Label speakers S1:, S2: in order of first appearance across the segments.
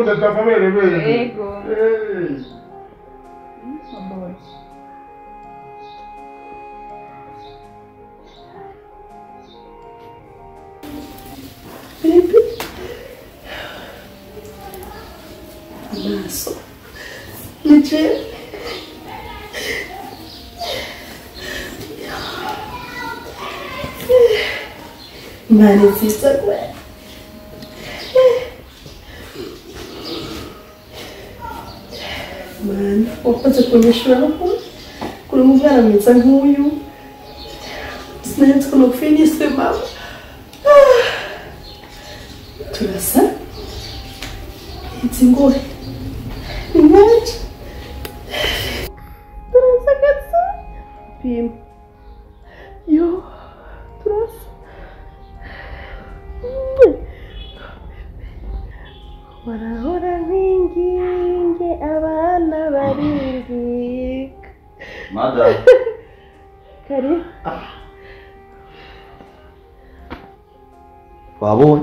S1: utatu akaberemere
S2: Ego.
S1: Eh.
S3: Baby. Amaso. Nije. Imana nziza gwe. Mana, wakoze kunyishura no kuba kuri umwana mwiza nk'uyu. Sinari nzi ko nopfiniswe mama. Ah. turasa izi ngohe ni nyinshi turasa gatsa pima yo turasa barahora binginge abana baringika
S4: Madam.
S3: kari
S4: wabonye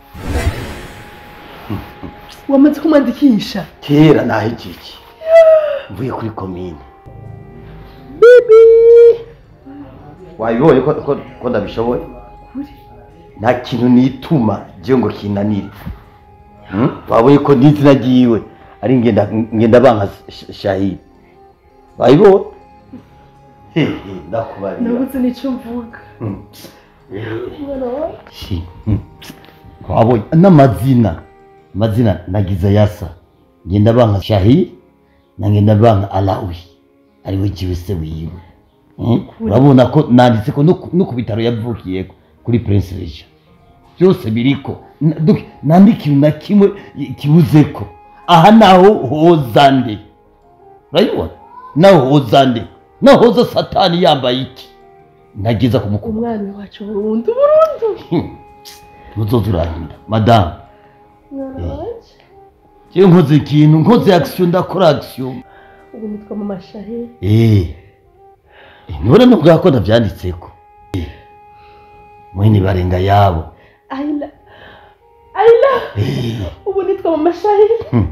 S3: wamaze kumwandikisha
S4: kera nahejiki mvuye kuri komine wabibonye ko ko- ko ndabishoboye nta kintu nituma jewe ngo kinanire Hmm? wabonye ko n'izina ryiwe ari ngenda ngenda banka Sh- shahidi wabibonye hehe ndakubarira
S3: nabuze n'icyo mvuga
S4: Hmm.
S3: mwana wawe
S4: Shi, hmm. wabonye n'amazina amazina nagize yasa ngenda banka shahi na ngenda banka alawi ariwe jiwe se wiwe Hmm? urabona ko nanditse ko no ku- no ku bitaro yavukiyeko kuri prince reja byose biriko Na- donc nta n'ikintu na kimwe kibuzeko aha naho hoza nde urabibona naho hoza nde naho hoza satani yambaye iki nageza kumukuma
S3: umwana wacu burundu burundu
S4: ntuzoza urahinda madamu
S3: mwana wacu
S4: jewe nkoze ikintu nkoze action ndakora action
S3: ubu nitwa mama shahe
S4: eh nibona nubwo ko ndavyanditseko Eh, mwene barenga yabo
S3: ayila ayila
S4: Eh,
S3: ubu nitwa mama shahe
S4: hmm.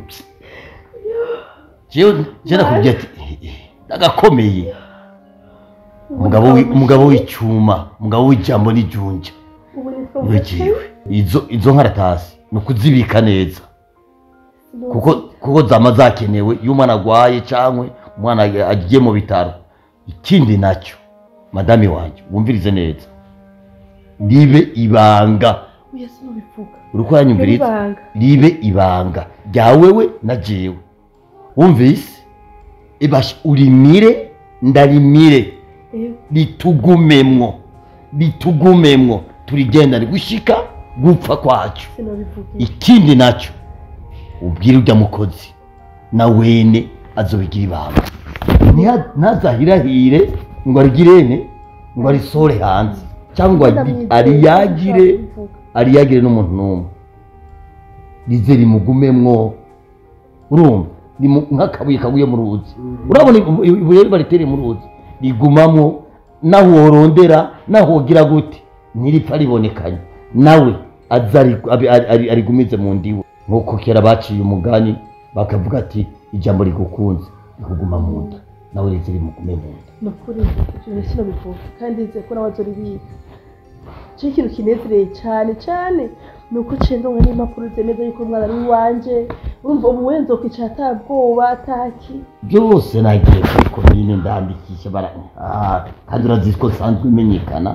S4: jewe je nakubwiye ati eh, eh, ndagakomeye umugabo wi- umugabo w'icyuma umugabo w'ijambo n'ijunja
S3: ubu nitwa mama shahe
S4: niwe izo izo nkaratasi ni ukuzibika neza kuko kuko zama zakenewe iyo umwana agwaye cyangwa umwana agiye mu bitaro ikindi nacyo madame wanjye wumvirize neza ribe ibanga
S3: uya sinubivuga
S4: uri ko yanyumviriza
S3: ibanga
S4: ribe ibanga rya wewe na jewe wumvise ibasha urimire ndarimire
S3: ewe
S4: ritugumemwo ritugumemwo turigendane gushika gupfa kwacu
S3: sinubivuga
S4: ikindi nacyo ubwire ujya mukozi na wene azobigira ibanga Ntiha- ntazahirahire ngo arigirene ngo arisore hanze cyangwa ngo agi- ariyagire ariyagire n'umuntu n'umwe rize rimugumemwo urumva rimu- nk'akabuye kaguye mu ruzi urabona ibu- ibuye baritere mu ruzi rigumamwo naho worondera naho wogira gute ntiripfa ribonekanye nawe aza ari- abi- ari- ari- arigumize mu ndiwe nk'uko kera baciye umugani bakavuga ati ijambo rigukunze rikuguma mu nda nawe rize rimugume mu nda
S3: ni ukuri ibyo sinubivuga kandi nzi ko nawe azoribika cyo ikintu kinezereye cyane cyane ni uko ncendonga n'impapuro zemeza yuko umwana ari iwanjye urumva ubu wenze kwicara atabwoba ataki
S4: byose nagiye kuri komine ndandikisha bara Ah, kandi urazi ko nsanzwe imenyekana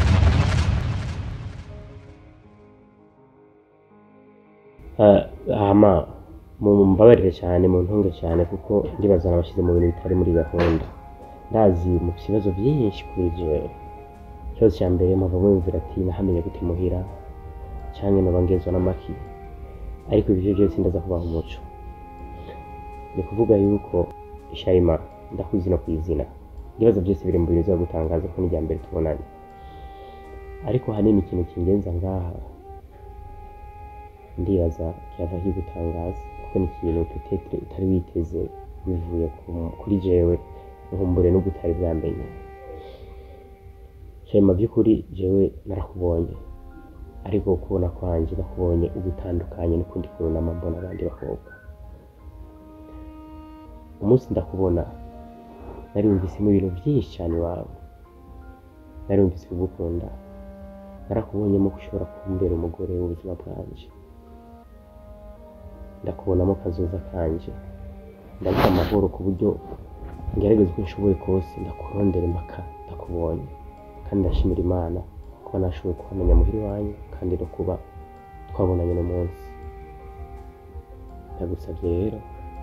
S5: hama mumbabarire cyane muntunge cyane kuko ndibaza nabashyize mu bintu bitari muri gahunda ndazi mu bibazo byinshi kuri jewe ikibazo cya mbere mpava mwumvira ati nahamenye gute muhira cyangwa noba ngezwa n'amaki ariko ibyo byose ndaza kubaha umuco ni kuvuga yuko shayima ndakuzi no kwizina ibibazo byose biri mu bintu biza gutangaza ko n'ijya mbere tubonanye ariko hanini ikintu kingenza ngaha ndibaza cyava kigutangaza kuko ni ikintu tutetere utari witeze bivuye ku- kuri jewe nkumbure n'ubwo utari bwamenye shema by'ukuri jewe narakubonye ariko kubona kwanjye bakubonye ugutandukanye n'ukundi kunama mbona abandi bakobwa umunsi ndakubona nari wumvisemo ibintu byinshi cyane iwawe nari wumvise kugukunda narakubonyemo ko ushobora kumbera umugore w'ubuzima bwanjye ndakubonamo kazoza kanje ndaguha amahoro ku buryo ngerageza uko nshoboye kose ndakurondera impaka ndakubonye kandi ndashimira imana kuba nashoboye kuhamenya muhiri wanyu kandi no kuba twabonanye uno munsi ndagusabye rero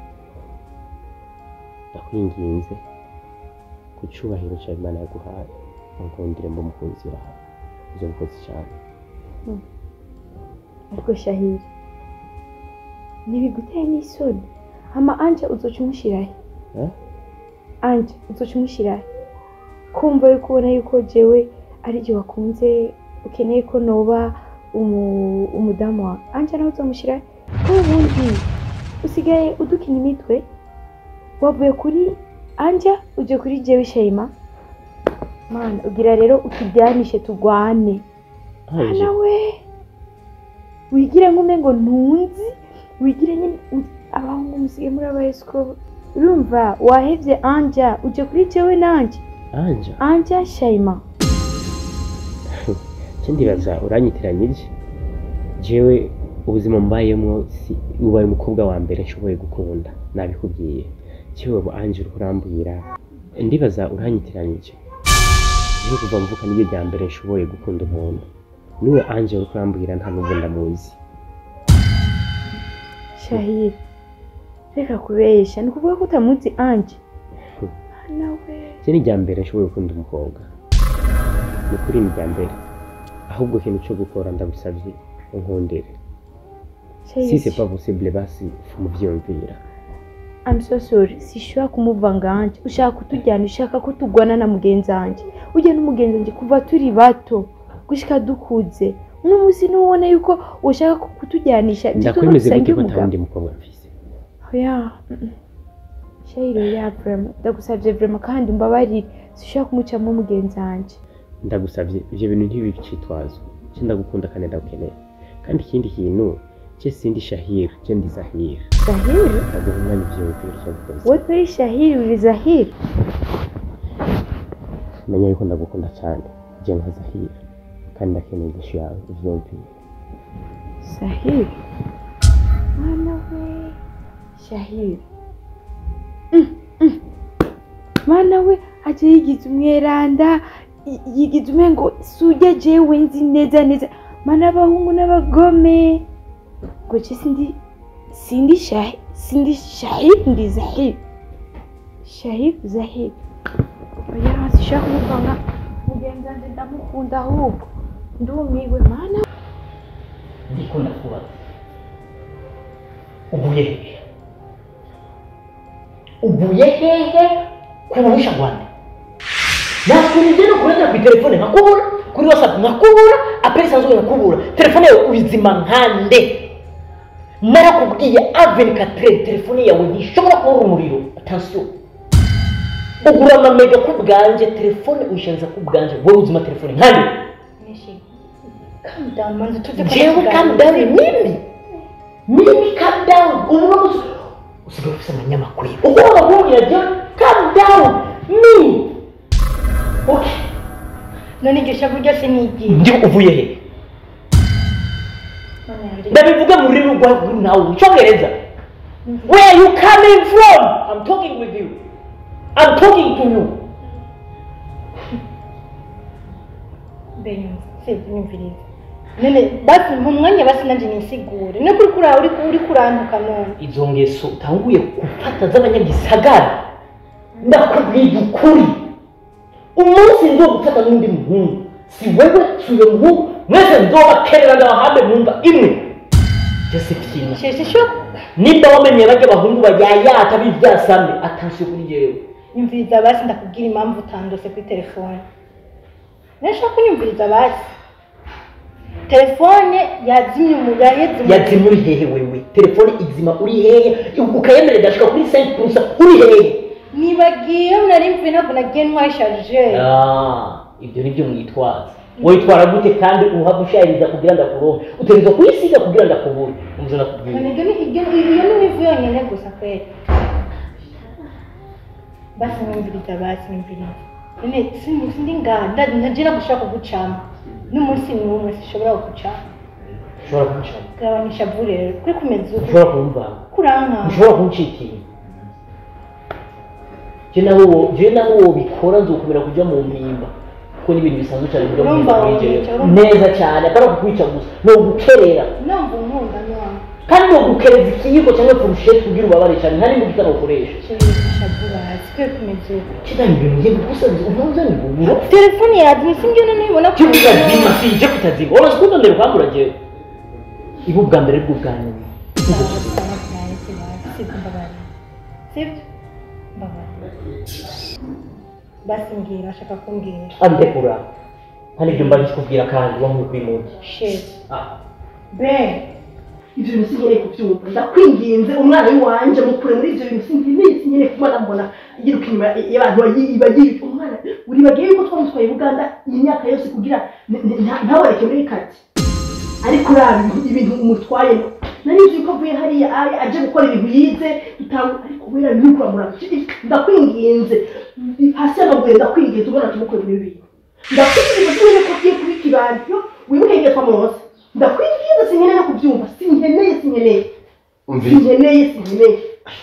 S5: ndakwinginze ku cyubahiro cya imana yaguhaye unkundire mba umukunzi wawe izo mukozi cyane
S1: ariko shahiri ntibiguteye n'isoni hama anje uzoca umushirahe
S5: Eh?
S1: anje uzoca umushirahe kumva yuko ubona yuko jewe ari ryo wakunze ukeneye ko noba umu- umudamu wawe anje nawe uzomushirahe ko ubundi usigaye udukina imitwe wavuye kuri anja uje kuri jewe shayima mana ugira rero utujyanishe tugwane
S5: anje
S1: nawe wigire nk'umengo ntunzi wigire nyine u- abahungu musigaye muri abayesikoro urumva wahevye anja uje kuri jewe nanje
S5: anje
S1: anja shayima
S5: cyo ndibaza uranyitiranya iki jewe ubuzima mbayemo si ubaye umukobwa wa mbere nshoboye gukunda nabikubwiye jewe ubu anje uriko urambwira ndibaza uranyitiranya iki jewe kuva mvuka niryo rya mbere nshoboye gukunda umuntu niwe anje uriko urambwira nta nubwo ndamuzi
S1: shahira reka kubesha ni ukuvuga ko utamuzi anje nawe
S5: iki ni irya mbere nshoboye gukunda umukobwa ni ukuri ni irya mbere ahubwo ikintu cyo gukora ndagusabye unkundire si c'est pas possible basi muvyumvira
S1: I'm so sorry sishobora kumuvanga anje ushaka kutujyana ushaka ko tugwana na mugenzi wanje ujya n'umugenzi wanje kuva turi bato gushika dukuze uno munsi nubona yuko ushaka kutujyanisha ibyo
S5: ndakwemeze
S1: dusangiye
S5: gute ko
S1: umugabo.
S5: atawundi mukobwa mfise
S1: oya mm. shayiro ya vrema ndagusabye vrema kandi umbabarire sishobora kumucamo mugenzi wanje
S5: ndagusabye ivyo bintu ntibibicitwazo cye ndagukunda kandi ndagukeneye kandi ikindi kintu cye sindi shahir cye ndi zahir
S1: zahiri
S5: ndaguha umwanya uvyumvira icyo gukoze
S1: wowe uri shahiri uri zahiri
S5: menya yuko ndagukunda cyane je nka zahir kandi ndakeneye igishu yawe uvyumvire
S1: Shahiri mwana we Shahiri Mm, mm. mwana we aje yigize umweranda y- yigize umengo sujya jewe nzi neza neza mana abahungu n'abagome ngo je sindi sindi shahi sindi shahiri ndi zahiri shahiri zahiri oya sishaka kumuvanga mugenzi wanje ndamukunda ahubwo ndumiwe mana
S2: ndiko ndakubaza uvuye hehe uvuye hehe kuruhisha rwanda nakunze no kurengera ku telefone nkakubura kuri whatsapp nkakubura apeli isanzwe nkakubura telefone yawe ubizima nkande narakubwiye aveni katire telefone yawe ntishobora kubura umuriro atansiyo ugura amamega ku bwanje telefone uyishyiriza ku bwanje wowe uzima telefone nkande
S6: Calm down, manzi tuzi ko
S2: jewe calm down mimi mimi calm down ubu no musi usigaye ufise amanyamakuru ugomba kumbwira jewe calm down me okay
S6: none iryo shavu ryose ni igihe
S2: ndi uvuye he ndabivuga mu rurimi rwa nawe mu cyongereza where you coming from i'm talking with you i'm talking to you
S6: benyuzi sinyumviriza none basi mu mwanya basi nanjye nisigure no kuri kuri uri uri kurantuka none
S2: izo ngeso utanguye gufata z'abanyagisagara ndakubwira ukuri umunsi nzo gufata n'undi muhungu si wewe si uyo muhungu mwese nzobakerera ndabahambe mu mva imwe josephine
S6: sheshe sho
S2: nimba wamenye bajya abahungu bayayata b'ibyasame atansiyo kuri jewe
S6: nyumviriza basi ndakubwira impamvu utandose kuri telefone nashaka kunyumviriza basi telefone yazimye umugaheze
S2: yazimye uri hehe wewe telefone izima uri hehe ukayemerera igashika kuri 5 purusa uri hehe
S6: nibagiye nari mvuye ntabwo nagiye ntwayisharije
S2: Ah, ibyo ni byo mwitwaza witwara gute kandi uhava ushayiriza kugira ngo akuronke utegerezwa kuyisiga kugira ngo akubure umva nakubwira
S6: None ibyo ni ibyo iyo ni ivu yonyine gusa kweli basi nyumviriza basi nyumviriza none sindi sindi ngaha nda- ndagira gushaka kugucamo n'umunsi n'umwe sishobora kugucamo
S2: ushobora kumucamo
S6: gabanyisha vu rero kuri kumeza uku
S2: ushobora kumuvanga
S6: kuranka
S2: ushobora kumucikira je nawe wo- je nawe wobikora nzokomera kuja mu mpimba kuko n'ibintu bisanzwe cyane kuja mu
S6: Urumva
S2: mpimba muri
S6: wowica,
S2: jewe
S6: urumva.
S2: neza cyane atari ukukwica gusa ni ugukerera
S6: numva unkunda none
S2: kandi ni ugukereza ikiyiko cyangwa furusheti kugira ubabare cyane nta n'imbuga utanakoresha
S6: shayisha vu basi kuri kumeza uku
S2: kidani ibintu ngiye gukusanyiza umunzani bubura
S6: telefone yazimye si njyewe nibona
S2: cyo kutazima si je kutazima wamaze kundondera ukambura jewe ibu bwa mbere bwo bwa nyuma
S6: sibyo mbabarira basi mbwira ashaka kumbwira
S2: andekura nta n'ibyo mba ndikubwira kandi wamwe kwimugi
S6: shit
S2: ah
S6: ben
S3: ibyo bintu sinkeneye kubyumva ndakwinginze umwana w'iwanje mukure muri ibyo bintu sinkeneye sinkeneye kubona mbona yiruka inyuma y'abantu bayi- bagira umwana uribagiye yuko twamutwaye uganda iyi myaka yose kugira n- n- nta- ntaboreke muri kati ariko uraba ibintu- ibintu umutwayemo nari nzi yuko avuye hariya ari aje gukora ibintu yize bitanga ariko wera ntukuramura ndakwinginze hasi y'amaguru ndakwinginze ubona tumukore muri ibi bintu ndakwinginze sinkeneye ko ugiye kuba ikibando wibuke igihe twamuroza ndakwinginze sinkeneye no kubyumva sinkeneye sinkeneye
S4: umviriza
S3: sinkeneye sinkeneye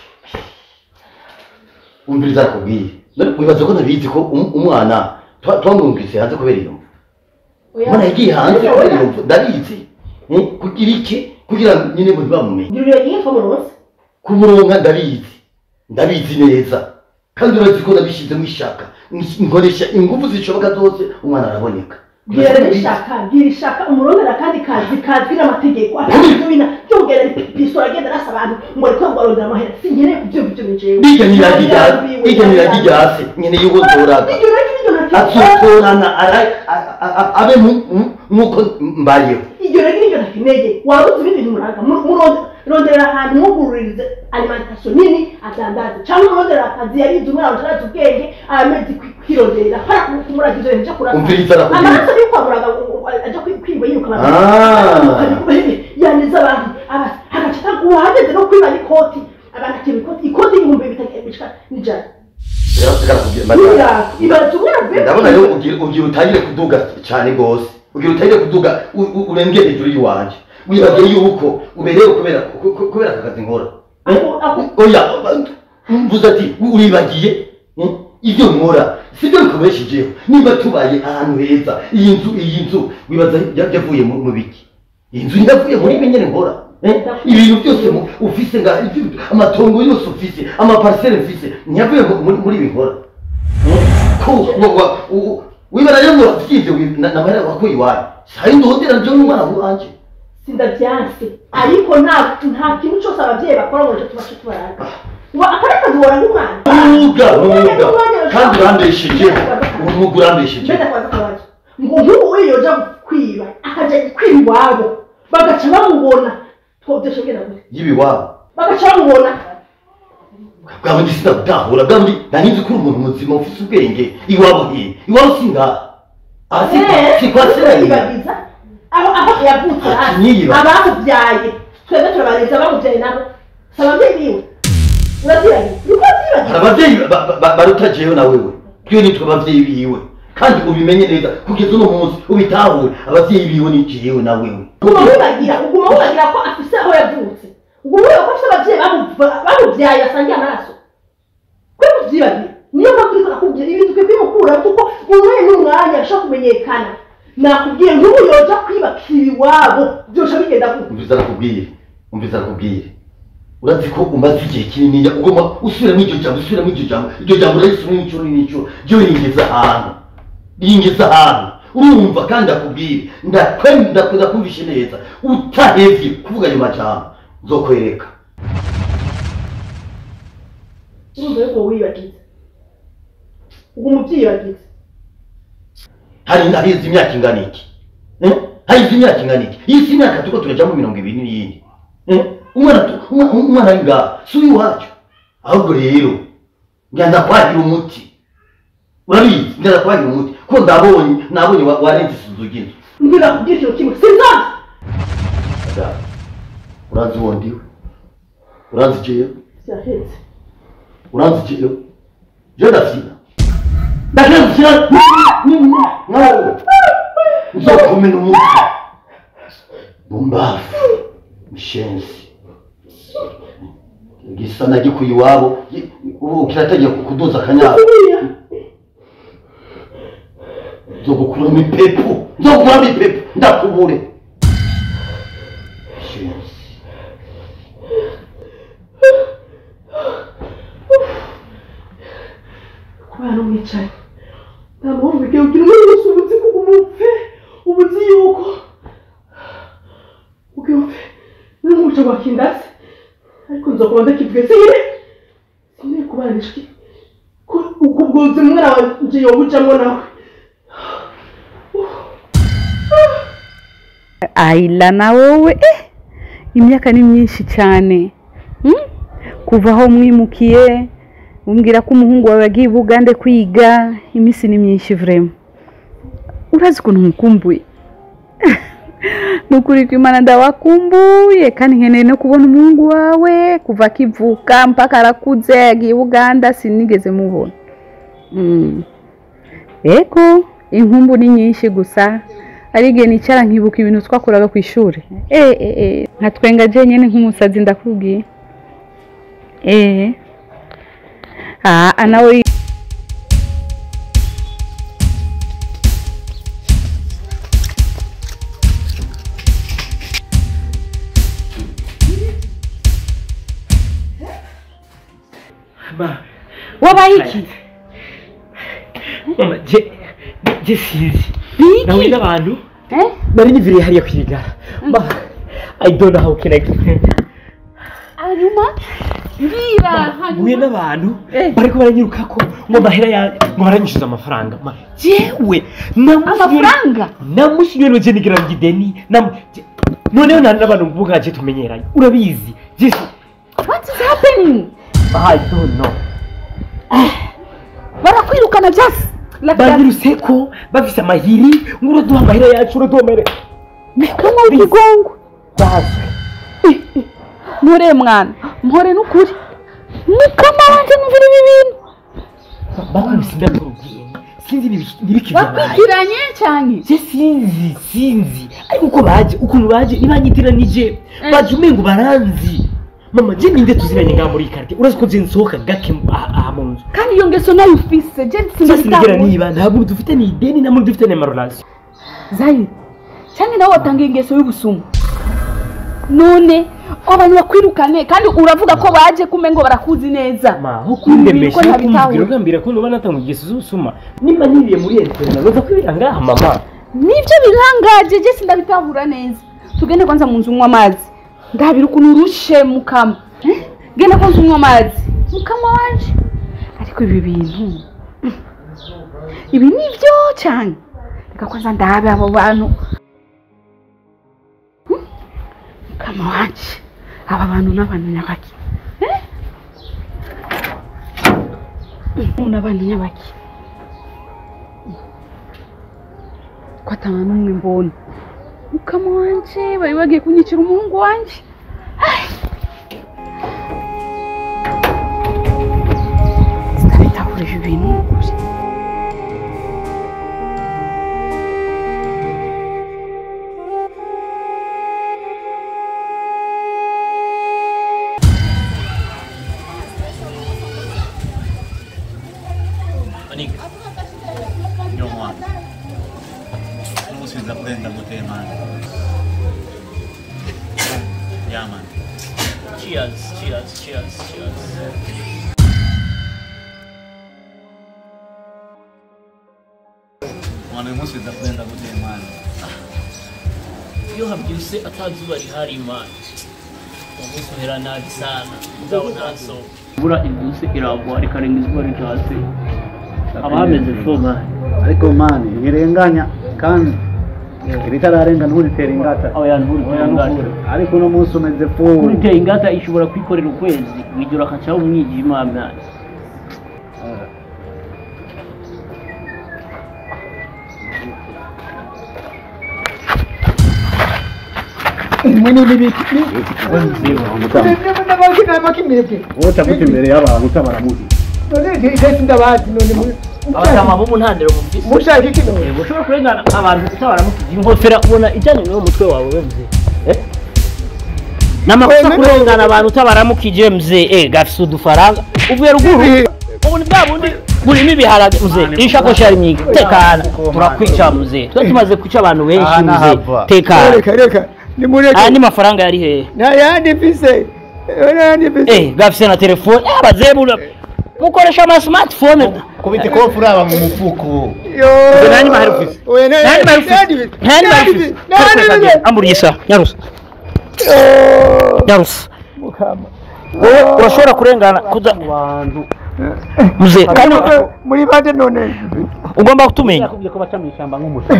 S4: umviriza akubwiye None wibaza ko nabizi ko um- umwana twa- twamwumvise hanze kubera iyo mvu umwana yagiye hanze kubera iyo mvu ndabizi Eh, kugira iki kugira ngo nyine ngo ntibamumenye
S3: ngirira igihe twamuroza
S4: kumuronka ndabizi ndabizi neza kandi urazi ko nabishyizemo ishaka nkoresha ingufu zishoboka zose umwana araboneka
S3: bwira rero ishaka bwira ishaka umurondera kandi kazi kazwi n'amategeko atandukanye bina byongera pistola agenda arasa abantu ngo ariko ngo arondera amahera sinkeneye kubyumva ibyo bijewe
S4: bijya niragi ryase bijya niragi ryase nyine yuko nzoraga
S3: ibyo nacyo ibyo nacyo
S4: azotorana ara- a- a- a- abe mu- mu- nk'uko mbayeho
S3: ibyo rero nibyo ntakeneye wabuze ibindi bintu muraga muronderera ahantu mugururize alimentation nini adandaza cyangwa umurondera akazi yarize umwana utarazi ubwenge amezi kwironderera hara kumuraga ibyo bintu cyo kurasa
S4: umviriza arakubwira
S3: amaraso yo kwa muraga ajya kwiba yiruka
S4: Ah.
S3: yandiza abantu aba- agaca ataguha hageze no kwiba n'ikoti abantu akeba ikoti ikoti y'ibihumbi bitatu bishika n'ijana ibaza umwana be
S4: ndabona rero ugira ugira utangire kuduga cyane rwose ugira utangire kuduga u- u- urengere hejuru y'iwanjye wibagiye yuko uberewe kubera ku- ku- kubera aka kazi nkora Eh?
S3: Ako- ako-
S4: oya mvuze ati uribagiye eh? ibyo nkora sibyo bikubeshejeho niba tubaye ahantu heza iyi nzu iyi nzu wibaza ya- yavuye mu mu biki iyi nzu yavuye muri ibi nyine nkora eh? ibintu byose mu- ufise nga ibyo- amatongo yose ufise amaparisere mfise ntiyavuye mu- muri muri ibi nkora ko wa- wa- u- wibara rero ngo byibyo namara wakuye iwanyu hari ndohotera njyewe n'umwana wanje
S3: sindabyanse ariko nta nta kintu cyose ababyeyi bakora ngo tubashe tubaraga wa akari kazi wora nk'umwana
S4: mwuga mwuga kandi urambesheje umwuga urambesheje
S3: mbega kwaza kabazo ngo nk'ubu we yoja kwiba akajya kwiba iwabo bagaca bamubona twodeshe bwira gute
S4: y'ibiwabo
S3: bagaca bamubona
S4: bwa bundi sinabutahura bwa bundi nanizi ko uri umuntu muzima ufite ubwenge iwabo he iwabo singaha aha si kwa- si kwa sirayeli
S3: yibagiza aho aho yavutse hasi
S4: Nyiyiba.
S3: abamubyaye twebwe turabareza abamubyaye nabo si ababyeyi biwe urabyibagije niko
S4: hari
S3: wabyibagiye
S4: ababyeyi ba- ba- ba- baruta jewe na wewe twe nitwe ababyeyi biwe kandi ubimenye neza kugeza uno munsi ubitahure ababyeyi biwe ni jewe na wewe
S3: uguma wibagira uguma wibagira ko afise aho yavutse uguma wibagira ko afise ababyeyi bamu- bamubyaye basangiye amaraso kwe kuvyibagira niyo mpamvu uriko nakubwira ibintu twe bimukura kuko umwanya n'umwanya ashobora kumenyekana nakubwiye nk'ubu yoja kwibakira iwabo byosha bigenda gute
S4: umviza arakubwire umviza arakubwire urazi ko umaze igihe kinini ugomba usubiramo iryo jambo usubiramo iryo jambo iryo jambo urarisubiramo inshuro n'inshuro ryo ringeza ahantu ringeza ahantu urumva kandi akubwire ndakwenda ndakumvishe neza utahevye kuvuga ayo majambo nzokwereka
S3: urumva yuko wibagiza uguma ubyibagiza
S4: hari ndahizi imyaka ingana iki Eh? hahize imyaka ingana iki iyi si imyaka turiko turajamo mirongo ibiri n'iyindi Eh? umwana tu- umwa- umwana ari ngaha si uw'iwacu ahubwo rero ngenda kwahira umuti urabizi ngenda kwahira umuti ko ndabonye nabonye wa- warenze isuzu ry'inzu
S3: mbwira kubwira ikintu kimwe sinzazi
S4: Ada, urazi uwo ndiwe urazi jewe
S3: byahetse
S4: urazi jewe je ndafyina ndagenda gukina nawe nzokumena umutwe bumbafu mishenzi gisa nagikuye iwabo gi- ubu kirategeka kuduza akanyabo nzogukuramo ipepu nzogukuramo ipepu ndakubure mishenzi
S3: kubera n'umwicaye nta mpamvu igihe ugira umwe wese ubuzi kuko umupfe ubuzi yuko ugiye upfe n'umuco wakindase ariko nzokuba ndakivuge sire sineye kubanishwe ko ubwo bwozi umwana wanje yobujamwo nawe
S7: ayila na wowe eh imyaka ni myinshi cyane hmm? kuva aho mwimukiye umbwira ko umuhungu wawe yagiye i bugande kwiga iminsi ni myinshi vrema urazi ukuntu mukumbuye ni ukuri ko imana ndawakumbuye kandi nkeneye no kubona umuhungu wawe kuva akivuka mpaka arakuze yagiye i buganda sinigeze mubona mm. ego inkumbu ni nyinshi gusa ari igihe nicara nkibuka ibintu twakoraga ku ishuri eh eh eh nka twenga jenyine nk'umusazi ndakubwiye eh ah nawe wabaye iki
S5: mama je je sinzi
S7: Biki?
S5: nawe n'abantu
S7: eh
S5: nari niviriye hariya kwirigara ma i don't know how can i
S7: hanyuma mbwira
S5: huye n'abantu
S7: Eh.
S5: bariko baranyirukako ngo mahera ya ngo baranyishyuza amafaranga ma jewe
S7: amafaranga
S5: namusinywe je nigira ngo ideni namu- je- noneho nta n'abantu mvuga je tumenyeranye urabizi je si-
S7: what is happening
S5: i don't know
S7: barakwirukana byose
S5: banyiruse ko bafise amahiri ngo uraduha amahera yacu uraduha amahera
S7: kama w'ikigongo
S5: bazwe
S7: mpore mwana mpore n'ukuri mukama wanje mvura ibi bintu
S5: bakubise ndakubwiye sinzi nibi- nibikivyabaye
S7: bakwikiranye cyane
S5: je sinzi sinzi ariko uko baje ukuntu baje ntibanyitiranije baje umengo baranzi mama je ninde tuziranye ngaha muri iyi karite urazi ko je nsohoka gake mu- aha aha mu nzu
S7: kandi iyo ngeso nayo ufise je
S5: sinigera
S7: sindabitahura
S5: niba nta muntu dufite ni ideni nta muntu dufite ni amarorasiyo
S7: zayire cyane nawe watangiye ingeso y'ubusumu none abantu bakwirukane kandi uravuga ko baje kume ngo barakuzi neza
S5: ma aho
S7: Ibi bintu
S5: kundemesha
S7: ko
S5: no
S7: ntabitahura.
S5: kumbwira ugambira ko nuba natanga ingeso z'ubusuma nimba niriye muri enterinete noza kwibera ngaha mama
S7: nibyo birangaje je sindabitahura neza tugende kwanza mu nzu unywa amazi ndabira ukuntu urushe mukama Eh? genda kwanza unywa amazi mukama wanje ariko ibi bintu mm, ibi nibyo cyane reka kwanza ndabe abo bantu Mm, mukama wanje aba bantu n'abantu nyabaki Eh? Mm, n'abantu nyabaki ko atanga n'umwe mbona mukama wanje bari bagiye kunyicira umuhungu wanje Ai! sinabitahura ibi bintu ni ukuri
S8: Manik. Yo, man. Almost with the blend of the man. Yeah, man. Cheers, cheers, cheers, cheers. Man, almost with the blend of the man.
S9: iyo habyutse atazuba rihari imana umunsi uhera nabi sana mugabo ntaso imvura ibyutse iragwa rikarenga izuba ritatse haba hameze foma
S10: ariko mani ntirenganya kandi iritararenga nturitera ingata
S9: oya nturitera ingata
S10: ariko uno munsi umeze fu
S9: nturitera ingata ishobora kwikorera ukwezi wijoro akacaho umwijima mwana
S11: mwe ni biki n'amakimeke
S10: wotaguta imbere y'abantu utabaramuzi
S11: none ntese ndabazi none mwe
S9: abatama bo mu ntandaro mufise
S11: mushaka iki none
S9: ushobora kurengana abantu utabaramukije inkofera ubona ijyanye n'uwo mutwe wawe we mzee Eh? ni amakosa kurengana abantu utabaramukije mzee eh gafise udufaranga uvuye ruguru ubu ni bwa bundi burimo ibiharage mzee iyi shakoshi yari myinshi tekana turakwica mzee tuba tumaze kwica abantu benshi
S10: Aha
S9: mzee
S10: nahava.
S9: tekana
S11: reka reka nimureke
S9: aya ni mafaranga yari hehe
S11: nta yandi mfise nta yandi mfise
S9: eh gafise na telefone eh abazebura mukoresha ama smartphone
S10: kubita ikofu uraba mu mufuko
S11: yo
S9: nani mahari ufise
S11: oya nta
S9: nani mahari
S11: nandi
S9: ufise nani mahari ufise
S11: nandi
S9: amburisa nyarusa nyarusa wowe urashobora kurengana kuza mzee kandi
S11: muri bande none
S9: ugomba kutumenya
S10: yakubwiye ko baca mu ishyamba nk'umusa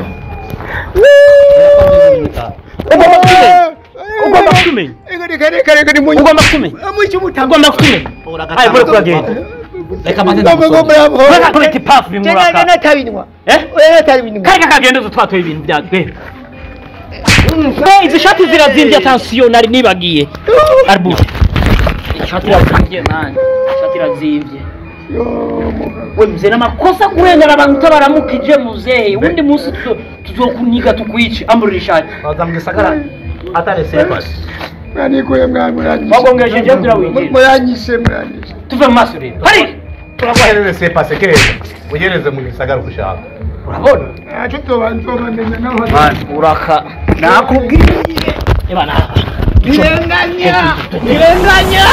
S9: ugomba kutumenya ugomba kutumenya
S11: reka reka reka ni mu
S9: ugomba kutumenya
S11: mwishe umutamba
S9: ugomba kutumenya ayi muri kuragenda reka maze
S11: Ngomba
S9: reka kubita ipafu bimuraka
S11: natabinywa
S9: eh
S11: oya natabinywa
S9: kari kakagendezo twatoye ibintu byatwe Hey, izi shati zirazimbye atansiyo nari nibagiye arbu ishati irazimbye mani ishati irazimbye we mzee n'amakosa kurengana abantu utabaramukije muzehe ubundi munsi tuzo- tuzokuniga tukwice amburira ishati
S10: baza mu gisagara atari sepasi
S11: mwanikuye mwana muranyishe
S9: wagongesheje kugira winjire
S11: muranyishe muranyishe
S9: tuve mu maso rero hari
S10: turaguhereze sepasi keza ugereze mu gisagara uko ushaka
S9: urabona
S11: ntacyo tubandobamenya naho
S9: mani uraka
S10: nakubwiye
S9: ibana
S11: birenganya birenganya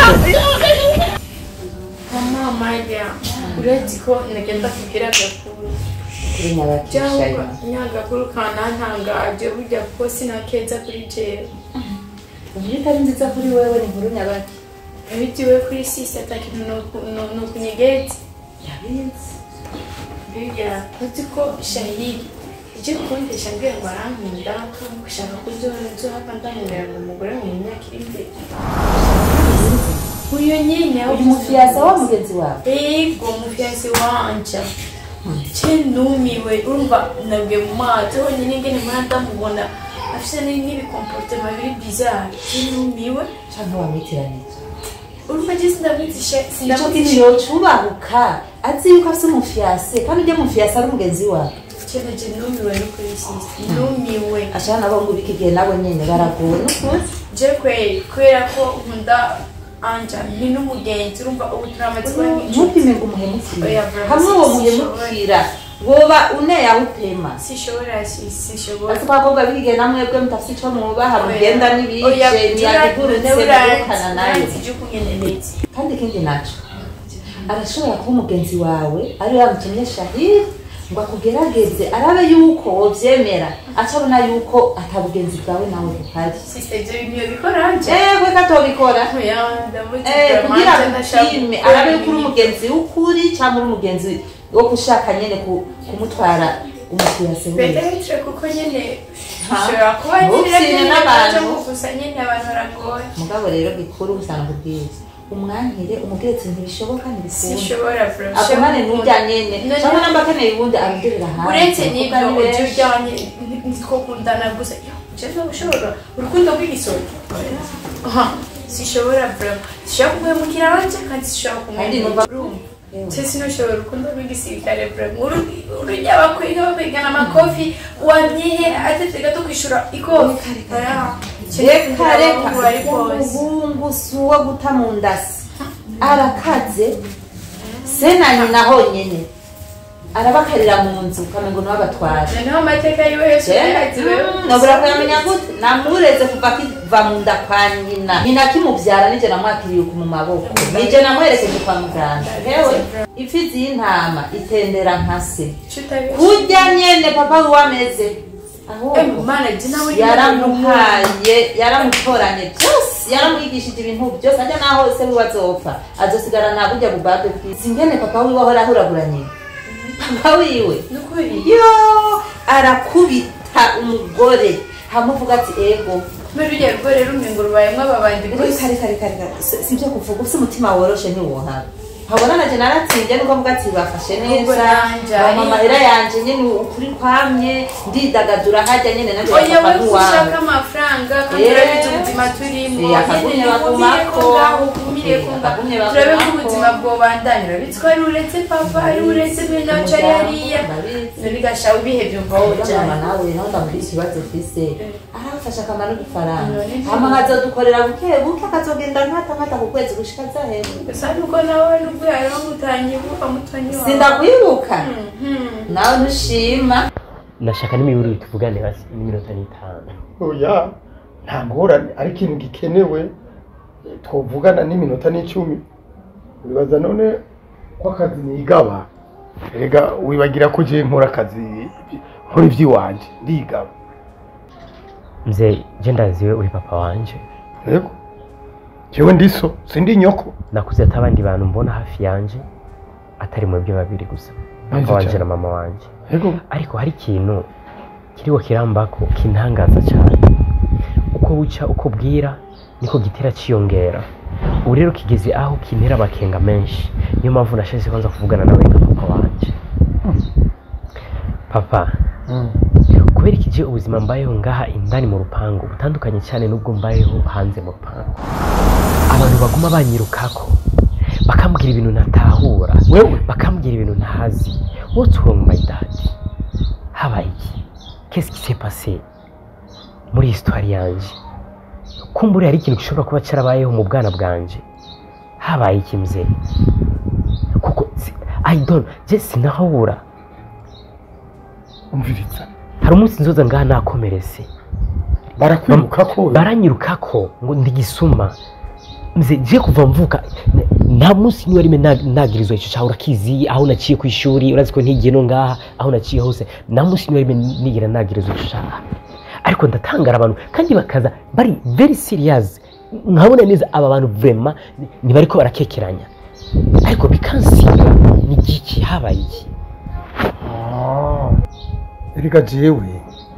S1: mama maja uretse ko nagenda kubwira agakuru cyangwa nyagakuru kanantangaje burya kuko sinakeza kuri jewe
S12: uburyo itari nziza kuri wewe ni inkuru nyabaki
S1: bitiwe kuri sisi ata kintu ni ukunyegeti
S12: yabinzi
S1: mbega uzi ko shahiri icyo kundesha mbwira ngo arankunda gushaka kuzohava ndamubera ngo umugore mu myaka iri imbere uyu nyine
S12: uyu mufiyasa wa mugenzi wawe
S1: ego mufiyasi wanje ce numiwe urumva nabwe mu maso honyine ngene mpora ndamubona afise ni- n'ibikomportema biri bizarre ce numiwe
S12: canke wamwitiranije
S1: urumva je sindamwitisha
S12: ico
S1: sindamwitisha
S12: kintu yocubahuka azi yuko afise umufiyase kandi ujya mufiyase ari umugenzi wawe
S1: cyane je numiwe no kuri sisi numiwe
S12: ashaka nabo ngo ubike igihe nabo nyene baragowe n'ukuri
S1: je kweri kubera ko nkunda anja ni n'umugenzi urumva ubu turamaze kuba
S12: ntupime ngo umuhemukire
S1: Oya, vraiment,
S12: hamwe uwo
S1: si-
S12: muhemukira woba uneye aho upema
S1: sishobora si- sishobora
S12: ati kwa kobwa b'igihe namwebwe mutafise ico mwubaha
S1: Oya.
S12: mugenda
S1: Oya,
S12: n'ibije imiyaga igurutse
S1: ura-
S12: murukana nayo
S1: uranzi ivyo kunyeneneza
S12: kandi ikindi naco arashobora kuba umugenzi wawe ari we yamutumye shahiri ngo akugerageze arabe yuko wovyemera aca abona yuko atabugenzi bwawe nawe buhari
S1: sisi ivyo bintu yobikora anje
S12: ewe ko atobikora
S1: oya ndamuzi
S12: Eh,
S1: vraiment,
S12: kugira
S1: anje ndashaka
S12: agupime
S1: gukora
S12: arabe yuko uri
S1: ibintu.
S12: umugenzi w'ukuri cyangwa uri umugenzi wo gushaka nyene ku- kumutwara umufiyase wiwe
S1: Petetre kuko nyene
S12: Ha?
S1: bishobora kuba
S12: Ntupfire
S1: nyine
S12: n'abantu.
S1: n'abantu gusa nyine abantu baragoye
S12: mugabo rero gikuru usanga kubwiza umwankire umubwire ntibishoboka ntibikunda
S1: sishobora vraiment
S12: agumane n'urya nyene
S1: None-
S12: cyangwa namba akeneye uwundi arugerera hanze
S1: uretse
S12: Kuko
S1: n'ibyo
S12: ari
S1: ujya
S12: benshi.
S1: ujyanye nitwo kundana gusa yo jewe ushobora urukundo rw'igisoro aha sishobora vraiment sishobora kumuhemukira abanje kandi sishobora
S12: Kandi
S1: kumuhemukira
S12: numva-
S1: urumva se sinushobora urukundo rw'igisirikare vraiment Uru- urujya bakwiga bapigana amakofi wamyehe atetse gato kwishura ikofi Oya,
S12: reka reka
S1: ubu ari kose
S12: umuhungu si uwo guta mu ndasi arakaze se na nyina honyene arabakarira mu nzu ukamengo niwe abatwara
S1: noneho amateka yiwe yose yayaziwe
S12: nabura kuyamenya gute namureze kuva kiva mu nda kwa nyina nyina akimubyara nije namwakiriye uku mu maboko nije namwerekeje kwa muganga hewe imfizi y'intama itendera nka se kurya nyene papa wiwe ameze ahubwo
S1: mana je nawe
S12: yaramuhaye yaramutoranye byose yaramwigishije ibintu byose ajya naho se wiwe azopfa azosigara nta burya bubade bwiza ingene papa wiwe ahora ahuragura nyina papa wiwe
S1: nukuri
S12: yo arakubita umugore hamuvuga ati ego
S1: muri ruriya rugo rero umengo rubayemo ababandi
S12: reka reka reka reka si si ibyo kuvuga ufite umutima woroshe ntiwohaba nkabona naje naratsinze nuko mvuga ati bafashe
S13: Ubwo
S12: neza
S13: nanje
S12: bampa
S13: ari-
S12: amahera yanje nyene ukuri kwamye ndidagadura hajya nyene nanjye
S13: oya
S12: bafata
S13: we
S12: nk'uwanjye
S13: ushaka amafaranga kandi
S12: Eh.
S13: urabizi ubuzima turimo
S12: Eh, akagumye bagumako.
S13: ugumire
S12: Eh,
S13: kunga
S12: akagumye
S13: turabe ko
S12: bagumako.
S13: ubuzima bwobandanya urabizi ko ari uretse papa ari uretse bene wacu ari hariya none gasha ubihevye umva
S12: mama
S13: wojana
S12: nawe nawe ndamubwira ikibazo ufise arafashe akamaro k'ifaranga
S13: None
S12: hama nkazodukorera buke buke akazogenda nkata nkata ku kwezi gushika zahera
S13: gusa nuko nawe nubwo yariho mutanyibuka mutoni wawe
S12: sindakwibuka
S13: Mhm.
S12: nawe ntushima
S5: nashaka n'imiburo tuvugane basi n'iminota n'itanu
S11: oya nta ngorane ari ikintu gikenewe twavugana n'iminota n'icumi wibaza none ko akazi nigaba rega wibagira ko je nkora akazi nkora ivy'iwanje ndigaba
S5: mzee je ndaziwe uri papa wanje
S11: yego jewe ndiso sindi nyoko
S5: nakuze ati abandi bantu mbona hafi yanje atari mwebwe babiri gusa
S11: Neza
S5: papa wanje
S11: cyane.
S5: na mama wanje
S11: yego
S5: ariko hari ikintu kiriho kirambako kintangaza cyane uko buca uko bwira niko gitera ciyongera ubu rero kigeze aho kintera amakenga menshi niyo mpamvu nashatse kwanza kuvugana nawe nka papa wanje papa kubera iki je ubuzima mbayeho ngaha indani mu rupangu butandukanye cyane n'ubwo mbayeho hanze mu rupangu abantu baguma banyirukako bakambwira ibintu ntatahura
S11: wewe
S5: bakambwira ibintu ntazi what's wrong my dad habaye iki qu'est-ce qui s'est passé muri histoire yanje kumbura hari ikintu gishobora kuba cyarabayeho mu bwana bwanje habaye iki mzee kuko si- i don't je sinahura
S11: umviriza
S5: hari umunsi nzoza ngaha nakomeretse
S11: barakwirukako
S5: baranyirukako ngo ndigisuma mze je kuva mvuka n- nta munsi niwe rimwe na- nagirizwa ico cawe urakizi aho naciye ku ishuri urazi ko ntigiye no ngaha aho naciye hose nta munsi niwe rimwe nigera nagirizwa ico caha ariko ndatangara abantu kandi bakaza bari very serious nkabona neza aba bantu vraiment ntibariko barakekeranya ariko bikansiga ni igiki habaye iki
S11: erega jewe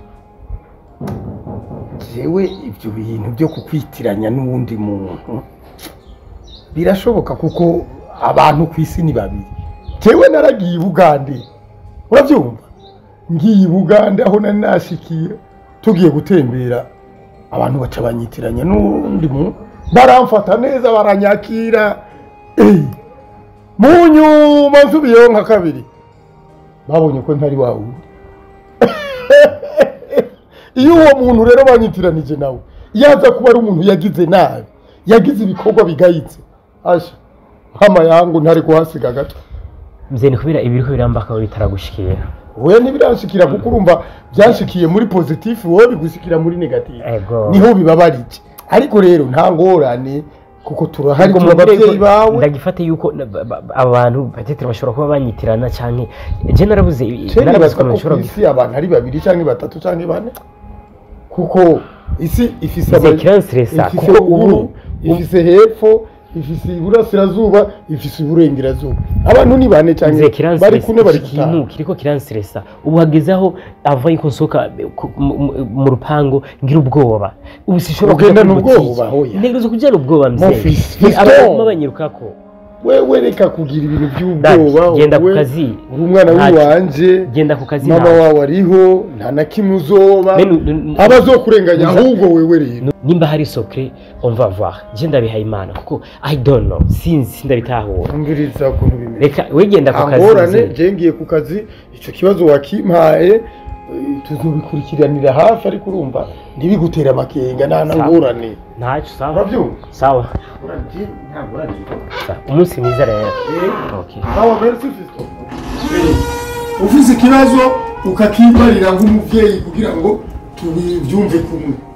S11: jewe ibyo bintu byo kukwitiranya n'uwundi muntu birashoboka kuko abantu ku isi ni babiri jewe naragiye i bugande urabyumva ngiye i bugande aho nari nashikiye tugiye gutembera abantu baca banyitiranya n'undi muntu baramfata neza baranyakira Eh, mu nyuma nsubiyeho nka kabiri babonye ko ntari wa wundi iyo uwo muntu rero banyitiranije nawe yaza kuba ari umuntu yagize nabi yagize ibikorwa bigayitse asha nkama yangu ntari kuhasiga gato
S5: mze ni kubera ibiriko birambaka bitaragushikira
S11: we ntibiranshikira kuko urumva byanshikiye muri pozitifu wowe bigushikira muri negatifu
S5: ego
S11: niho bibabarije ariko rero nta ngorane kuko turahari
S5: Ubwo
S11: turi
S5: mubwire
S11: ababyeyi
S5: ko
S11: bawe
S5: ndagifate yuko na- ba- ba- aba bantu batetera bashobora kuba banyitirana canke je narabuze
S11: Ceni
S5: narabuze
S11: baza
S5: ukuntu
S11: ko
S5: nshobora
S11: ku isi abantu ari babiri cyangwa batatu cyangwa bane kuko isi ifise
S5: Ize
S11: ama-
S5: kiranseresa,
S11: ifise
S5: kuko
S11: ruguru,
S5: ubu-
S11: ifise hepfo ifise iburasirazuba ifise iburengerazuba abantu ni bane cyangwa
S5: Mzee
S11: bari
S5: kiranseresa
S11: kune bari
S5: iki
S11: gutaha
S5: kintu kiriko kiranseresa ubu hageze aho ava yuko nsohoka ku- mu- mu- mu rupango ngira ubwoba ubu sinshobora kuja
S11: Ugendana
S5: kuri boutique.
S11: ubwoba, hoya.
S5: ntegerezwa kujana ubwoba mzee
S11: Mofisi,
S5: Ni
S11: fiston.
S5: abantu baguma banyirukako
S11: wewe reka kugira ibintu
S5: Dad,
S11: by'ubwoba
S5: genda ku
S11: wowe
S5: kazi
S11: uri umwana
S5: Ntacyo.
S11: w'iwanje
S5: genda ku kazi
S11: mama
S5: ntacyo.
S11: wawe ariho nta na kimwe uzoba
S5: Bene, n- n-
S11: aba azokurenganya
S5: Nuza-
S11: ahubwo wewe rero
S5: nimba hari sokre on va voir je ndabihaye imana kuko i don't know sinzi sindabitahura
S11: umviriza ukuntu bimeze
S5: reka wegenda ku kazi
S11: angorane
S5: mzee.
S11: je ngiye ku kazi icyo kibazo wakimpaye eh, tuzobikurikiranira hafi ariko urumva ntibigutere amakenga nta na
S5: Sawa.
S11: ngorane
S5: ntacyo sawa
S11: urabyumva
S5: sawa Sawa. umunsi mwiza rero okay
S11: aho merci fiston ufise ikibazo ukakibarira nk'umuvyeyi kugira ngo tubivyumve kumwe